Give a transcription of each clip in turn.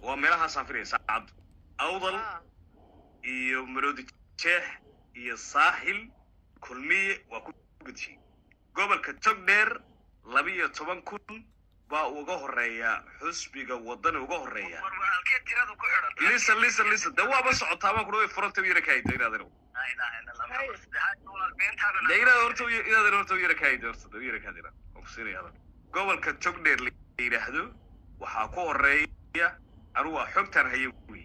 waa meelahaasaan filaya saacaddu awdal Ah, iyo maroodi jeex iyo saaxil kulmiye waa ku gudshiyey gobolka togdheer laba iyo toban kun baa uga horeeya xusbiga wadani uga horeeya war war halkee tiradu ku xidhan lisa lisa lisa de waaba socotaa baan kudhawa furanta yara kaayda inaad laa ilaaha illa allah Hay. marka saddexaad walaal beentaada de inaad horta inaad horta yara kaayda horta de yara kaadina waan ku siinaya hadan gobolka togdheer la yidhaahdo waxaa ku horeeya anigu waa xogtaan haye wey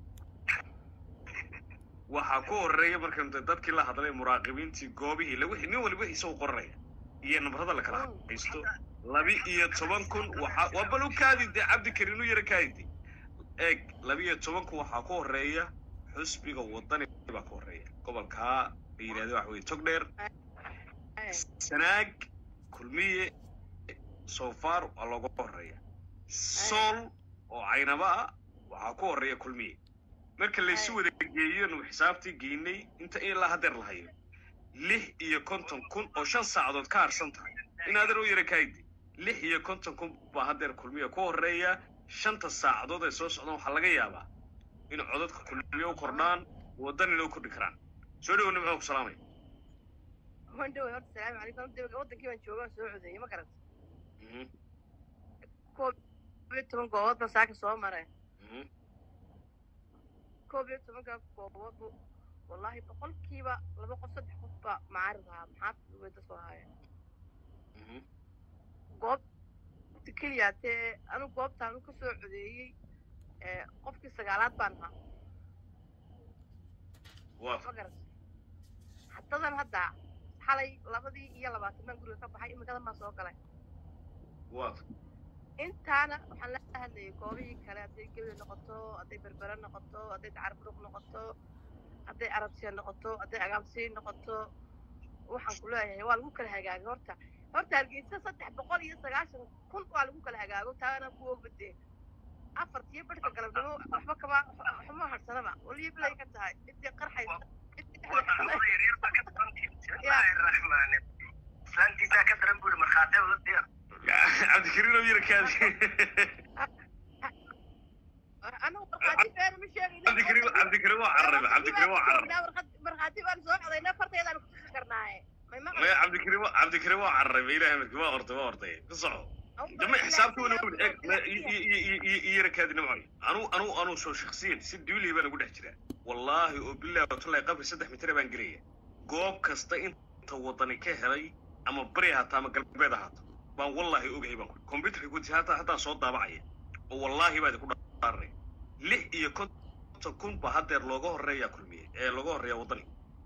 waxaa ku horeeya marka inta dadkii la hadlay muraaqibiintii goobihii la wixii nin waliba isagu qoranaya iyo nabarada la kala haysto laba iyo toban kun waxaa waa bal u kaadi de cabdikarin u yara kaadi de eeg laba iyo toban kun waxaa ku horeeya xusbiga wadani baa ku horeeya gobolkaa la yidhahdo waxa weye togdheer eh, sanaag kulmiye soofaar waa looga horeeya sool oo caynaba ah waxaa ku horeeya kulmiye marka laysu Ay. wada geeyo nu xisaabtii geynay inta ilaa hadeer la hayo lix iyo konton kun oo shan saacadood ka harsan tahay in adeer u yara kaaydi lix iyo konton kun baa hadeer kulmiye ku horeeya shanta saacadood ay soo socdaan waxaa laga yaabaa in codadka kulmiye u kordhaan wadanina u kordhi karaan soo dhawo nimco ku salaamay waan dhaway horta salaamu calaykum horta wadankii baan jooga waan soo codeeyey ma garat Mhm, koob iyo toban goobood baan saaka soo maray mhm. koob iyo tobanka gooboodbu wallaahi boqolkiiba laba qof saddex qof baa macaarid ahaa maxaa weyda soo haya Mhm. goobta keliya tee anigu goobtaan ka soo codeeyey ee, qofkii sagaalaad baan ahaa waa ma garat haddadan hadda xalay labadii iyo labaatan baan guriga ka baxay imikadan baan soo galay waa intaana waxaan la hadlayay goobihii kale hadday gebel noqoto hadday berbere noqoto hadday dacarburuq noqoto hadday arabsiya noqoto hadday agaamsiin noqoto waxaan ku leeyahay waa lagu kala hagaagay horta horta hargeysa saddex boqol iyo sagaashan kun waa lagu kala hagaago taana ku obadee afartiyo barhka galabnimo waxba kama waxma harsanaba waliyo bilay ka tahay intii qarxaysa intii dhexda wadamada yaryar baa ka daran bismillaahi raxmaani islaantiisaa ka daran buuri markhaatee wada diyaar cabdikariin oo yara kaadi anigu markhaati beena ma sheegayno cabdikariin cabdikariin waa cararayba cabdikariin waa carar markhaati baan soo codayna farteedaan kutusi karnaaye may maya maqlaysaa cabdikariin waa cabdikariin waa cararayba ilahay marki waa ortay waa ortay ka soco dama xisaabta wana wad eeg i yara kaadi nimcoy anu anu anu soo shaksiyan si duuliya baan ugu dhex jiraa wallaahi oo bilahi watullahi qabri saddex mitir baan gelaya goob kasta inta wadani ka helay ama bari ahaato ama galbeed ahaato baan wallaahi ogahay baan ku computerka gudiisa hataa haddaan soo daabacaya oo wallaahi baa idinku dhaaranaya lix iyo konton kun baa haddeer looga horeeya kulmiye ee looga horeeya waddani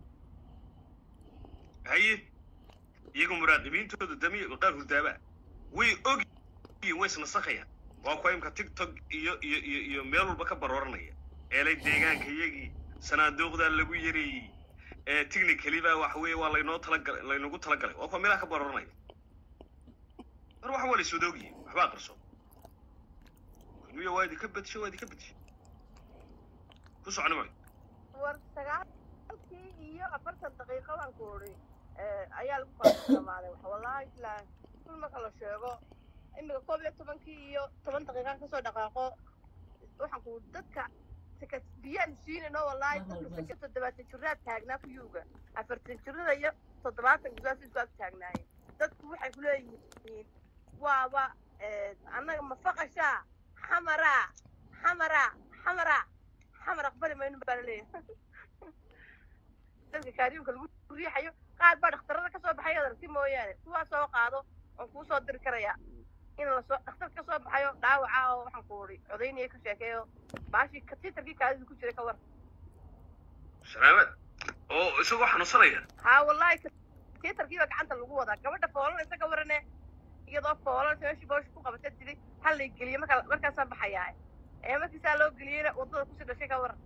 haye iyagu muraaqibiintooda damiya qaar hurdaabaa way ogyihiin way isnasakayaan waa kuwa imka tiktok iyo iyo iyo iyo meel walba ka barooranaya eelay deegaanka iyagii sanaaduuqdaa lagu yareeyey ee technically baa waxa weeye waa laynoo talagalay laynagu talagalay waa kuwa meelaha ka barooranaya mar waxa waa la iswada ogyihiin waxbaa qarso kulmiya waa idinka badisho waa idinka badisho ku soconi maayo war sagaalkii iyo afartan daqiiqo baan ku odhi ayaa lagu kala dhamaaday wax wallaahi ilaa kul marka la sheego imika koob iyo tobankii iyo toban daqiiqaan kasoo dhaqaaqo waxaan ku dadka saka biyaan siinayno wallaahi dadka saka toddobaatan jiraad taagnaa kuyuuga afartan jirada iyo toddobaatan gudaas isku ag taagnaayeen dadku waxay ku leeyihiin waaba annaga mafaqashaa xamaraa xamaraa xamaraa xamar aqbali mayno baa laleeyahay dadka kaariimka lagu riixayo qaar baa dhakhtarada kasoo baxay adarti mooyaane kuwaa soo qaado oon kuu soo diri karaya in lasoo dhakhtar ka soo baxayo dhaawaca oo waxaan ku uri codaynaya ka sheekeeyo baashii katiitarkii kaadida ku jiray ka war salaamad oo isagoo xanuunsanaya haa wallahi katiitarkii baa gacanta lagu wadaa gabadha foolanaysa ka warane iyadoo foolanaysa meeshii boosha ku qabata tiri hal lay geliye marka markaasaan baxayaa ee markiisaa loo geliyeyna waddada kusii dhashay ka waran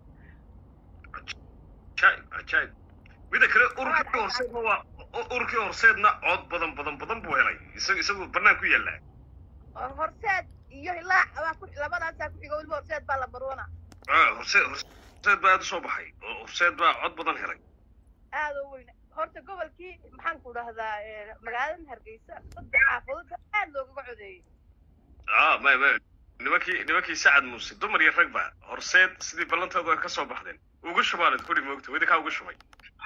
ajaib ajaib mida kale ururkii horseedna waa ururkii horseedna cod badan badan badan buu helay isaga isagu bannaan ku yaallaa oo horseed iyo hilaac baa ku labadaasaa ku xiga weliba horseed baa la baruuna Ah, horseed horseed baa aad u soo baxay oo horseed baa cod badan helay aada u weyn horta gobolkii maxaan ku dhahdaa magaalada hargeysa saddex xaafadood baa aad loogaga codeeyey ah may may nimankii nimankii sacad muuse dumar iyo ragba horseed sidii ballantooda ay ka soo baxdeen ugu shubaaled kudhi moogta wedi kaa ugu shubay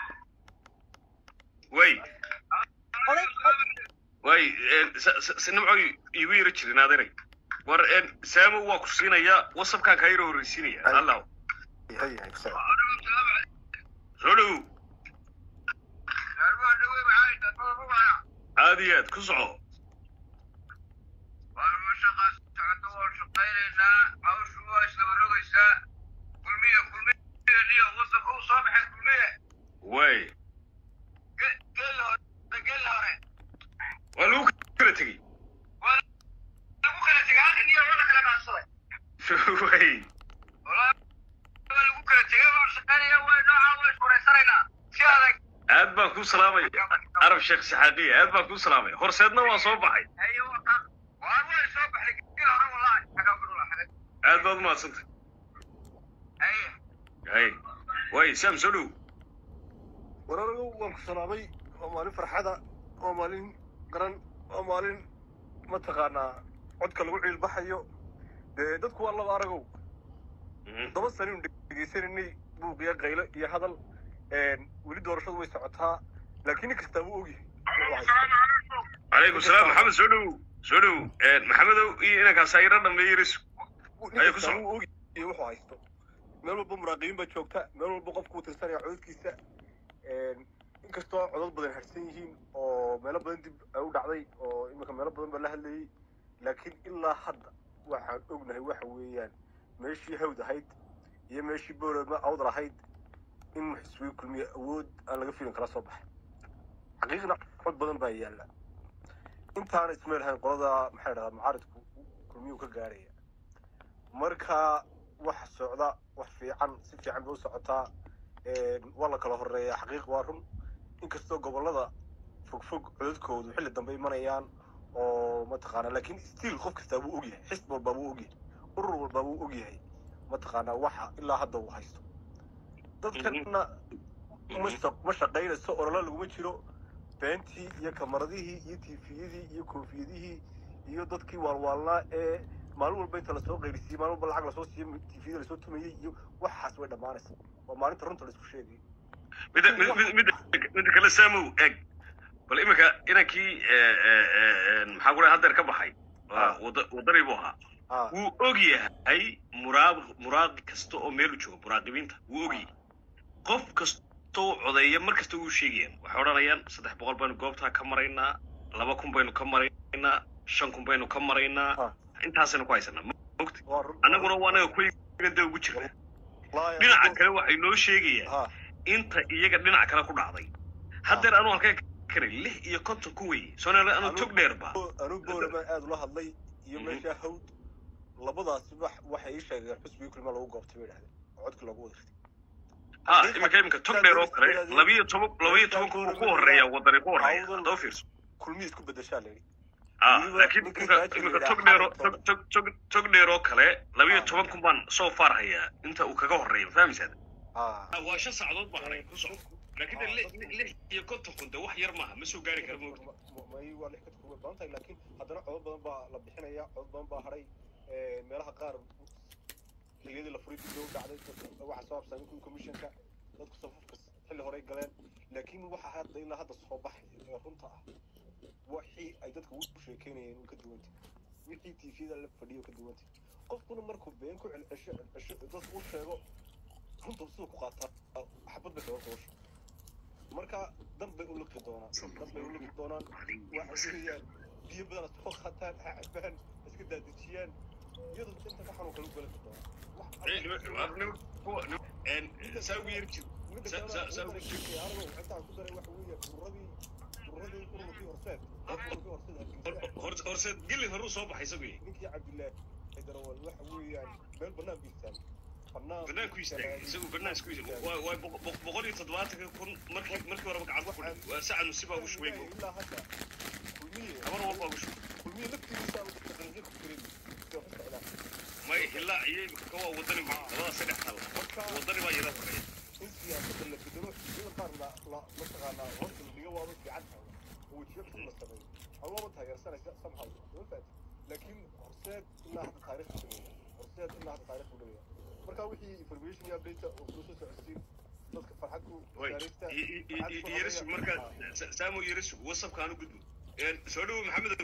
way oday way nimco iigu yiri jirin adeeray war saamo waa ku siinayaa wasabkaan kaa yaro horreysiinaya Ay. allah hay hay soo soo dhow aad iyo aad ku soco way waa lagu kala tegey way aad baan kuu salaamay arab sheekh saxaaqiya aad baan kuu salaamay horseedna waa soo baxay aad baad umahadsantay hay way saam soo dhow waraaragu waan ku salaamay waa maalin farxada waa maalin qaran waa maalin mataqaanaa codka lagu ciilbaxayo dee dadku waa laba aragow Mhm. todoba saninu dhegeysananay buuqiya qaylo iyo hadal weli doorashadu way socotaa laakiin nin kastaa wuu ogyahay wuxuu haysto. calaykum salaam maxamed soo dhow soo dhow maxamedow iyo inankaas ayra dhameeyiris nin Ayaa ku kastaa soco. wuu ogyahay wuxuu haysto meel walba muraaqibiin baa joogta meel walba qofku uu tirsanaya codadkiisa inkastoo codad badan harsan yihiin oo meelo badan dib ay u dhacday oo iminka meelo badan baa la hadlayay laakiin ilaa hadda waxaan ognahay waxa weeyaan meeshii hawd ahayd iyo meeshii boorama awdal ahayd in xisbiga kulmiye awood aan laga filin kala soo baxay xaqiiqna cod badan baa yaalla intaana ismeel hayn qolada maxaa dhahdaa mucaaridku kulmiyuu ka gaarhaya marka wax socda wax fiican si fiican bay u socotaa waa la kala horeeyaa xaqiiq waa run inkastoo gobollada fogfog codadkoodu xilli dambe imanayaan oo mataqaanaa laakiin stiil qof kastaa wuu ogyahay xisb walbaa wuu ogyahay urur walbaa wuu ogyahay mataqaanaa waxa ilaa hadda uu haysto dadkana ma shaq- ma shaqaynayso ololo laguma jiro beentii iyo kamaradihii iyo tifiyadii iyo koofiyadihii iyo dadkii waalwaalnaa ee maalin walba inta lasoo qayrisiiyey maalin walba lacag lasoo siiyo tifiyada lasoo tumayey iyo waxaas way dhammaanaysa waa maalinta runta laisku sheegay midda mid- mid- midda midda kale saamow eeg bal iminka inankii maxaa ku dhahay haddeer ka baxay waa wada- wadani buu ahaa ah wuu og yahay muraaq muraaqi kasta oo meel u joogo muraaqibiinta wuu og yahay qof kastoo codeeya mar kasta wuu sheegayaan waxay odhanayaan saddex boqol baynu goobtaa ka maraynaa laba kun baynu ka maraynaa shan kun baynu ka maraynaa Ah. intaasaynu ku haysanaa mogti waa run annaguna waa anaga kuyigan dee ugu jirna Wallaahi, dhinaca anigu- kale waxay noo sheegayaan ah inta iyaga dhinac kale ku dhacday haddeer anuu halkeen karay lix iyo konton ku weye soonale anuu Anu- tog dheerba anuu boolamaan aada ula hadlay iyo Mhm. meeshaa hawd labadaasi wax waxay ii sheegeen xusbigii kulma lagu goobtay bay dhahdeen oo codkii loogu wada riday ha iminka iminka tog dheer oo kale labiyo toban labiyo toban kun ku horeeya wadani ku horeeya haddaba fiirso kulmihii isku bedeshaa layidhi ah Weliba laakiin ninkii iminka taajir iminka yidhaa tog dheer oo xaalad tog tog tog tog dheer oo kale labiyo Ah. toban kun baan soo faar hayaa inta uu kaga horeeya ma fahmaysaa ah waa shan saacadood baa haray ku soco laakiin Ah, de li- dadku- li- lix iyo konton kun de wax yar maaha ma soo gaari kara moogta may waa lix kadku way badan tahay laakiin haddana codod badan baa la bixinaya codod badan baa haray meelaha qaar xilliyadii la furay dib loo dhacday dadka waxa soo habsaamay kuwii commissionka dadku safafka xilli horey galeen laakiin waxa hadda ilaa hadda soo baxay ee runta ah wixii ay dadka u sheekeynayeen uu ka duwantay wixii tvda la fadhiyo ka duwantay qofkuna markuu been ku celcesho celcesho dadku u sheego runta siduu ku qaataa xabad bay kaga qoosho marka dan bay u liqi doonaan dan bay u liqi doonaan waxa weeyaan biyo badan soo qaataan ha cabaan iska daadejiyaan iyadu inta ka xanuun kala u galan doonaan wax Eh, nima- waa- nima- kuwa- nima- en, saa ugu yeeri jir midda sa- kale sa- sa- midda kale anigu intaan ku daray waxa weeye ururadii ururadii ururkii horseed ururkii horseed hargeysa Hor- horseed geli horuu soo baxay isagu yahay ninkii cabdillaahi darawal waxa weeyaan meel bannaan ku istaagay bannaan banaanku istaagay isagu banaanku istaagay waa waa boqo- boqo- boqol iyo toddobaatanka kun markii markii horeba gacanta ku dhigay waa sacad musibaa ugu shubay mo ilaa hadda kulmiye habar walbaa ugu shubay kulmiye laftigiisa uu taqriir ku jiray soo xisaadaa may hilaa iyo imika ka waa wadani wey labadaas saddex tal marka wadani baa iyada horeeya in siyaasadda la bedelo xisbiyada qaar la la mataqaanaa horta la dhiga waaba fiican tahay oo wejiyo cusub la sameeyo ama waaba taageersanaysa somehow ma fahanti laakiin horseed ilaa hadda taariikh u dhameeya horseed ilaa hadda taariikh u dhameeya marka wixii information iyo update oo kula soo socodsiin dadka farxad ku way gaaraysta i- i- i- i- yarisu marka Sa- saamo yarisu wasabka aan u gudbo Een, soo dhawow maxamedow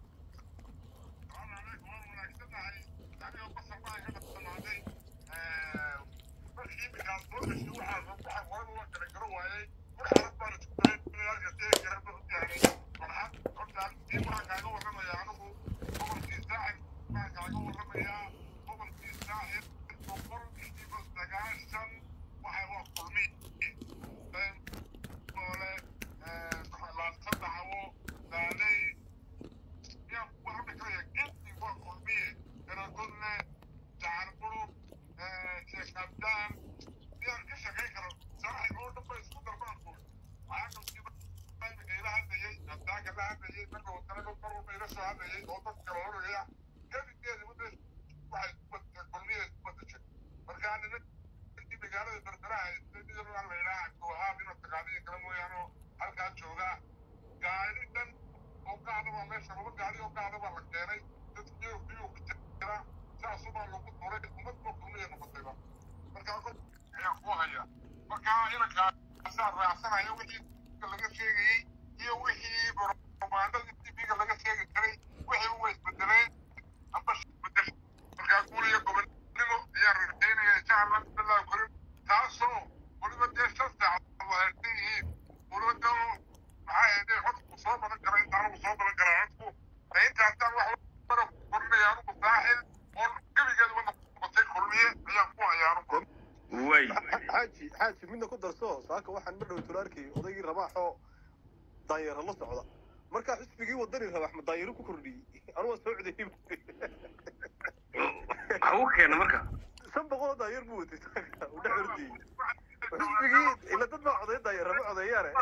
way xaaji xaaji midna ku darso saaka waxaan ma dhow tulaarkay odaygii rabaaxoo daanyaro la socda markaa xisbigii wadani rabax ma daanyaro ku kordhiyey anuga soo codayay waxa uu keena marka shan boqol oo daanyar buu watay saaka uu dhex ordiyey xisbigii ila dad baa coday daanyar ma codeeyaane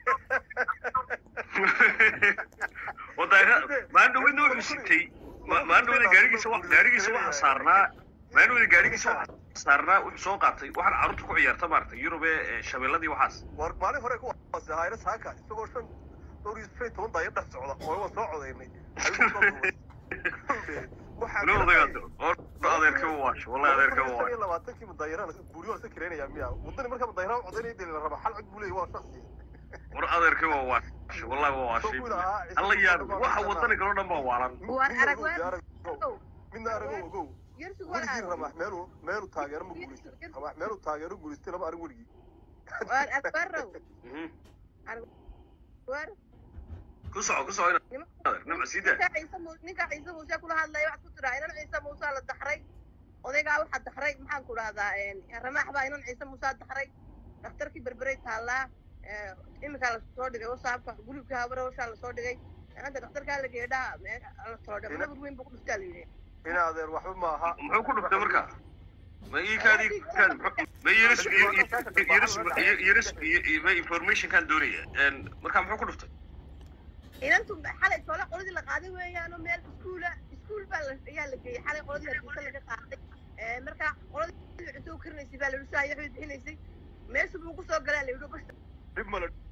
oo daayra maandhoweyna wuxuu sitay ma- maandhoweyna gaarigiisa wa- gaarigiisa waxaa saarnaa maandhoweyna gaarigiisa waxaa saarnaa wuxuu soo qaatay waxaan carruurta ku ciyaarta maaragtay yurube ee shabeelladii waxaas war maalin hore ku waase hayra saaka isagoo shan dhowr iyo shan iyo toban daanyar dhex socda oo waan soo codaynay ayuu soo duubay waxaa ilo odaygaad oo adeerka u waasho wallahi adeerka u iyo waasho labaatankii madaayaraan buuri waa iska kireenayaa miya wadani markaa madaayaraan codaynaya dee la raba hal cod buu leeyahy waa shaksi war adeerka waa waasho wallahi waa waashay alla yaabi waxa wadani kaloo dhan baa waalan War arag midna weer- ogow midna arago ogow yarsigu weligii waa ramax meelu meelu taageero ma guulaysan ramax meelu taageero guulaystay lama arag weligii waar arbarow Mhm. waar ku soco ku soco ina adeer nimca sii daa ninka ciise mu- ninka ciise muuse kula hadlaya waxaad ku tiraa inan ciise muuse la daxray odaygaa waxaa daxray maxaan ku dhahdaa ramaax baa inan ciise muuse daxray dhakhtarkii berberay taallaa iminkaa lasoo dhigay wasaabka gulubka habare hawshaa lasoo dhigay hadda dhakhtarkaa la geedhaa la soo dhigay nabar weyn buu ku dhuftaa la yidhi in adeer waxba maaha muxuu ku dhuftay marka ma ii kaadi kaadi ma yiris yiris yiris ma informationkan doonaya Een, marka muxuu ku dhuftay inantu xalay tole qoladii la qaaday weeyaanoo meel iskuula iskuul baa la- ayaa la geeyey xalay qoladii hargeysa laga qaaday Eh, marka qoladii cusub karinaysay baa la yidhi saa iyo waxbay bixinaysay meesha buu kusoo galaa la yidhi goshta dhib male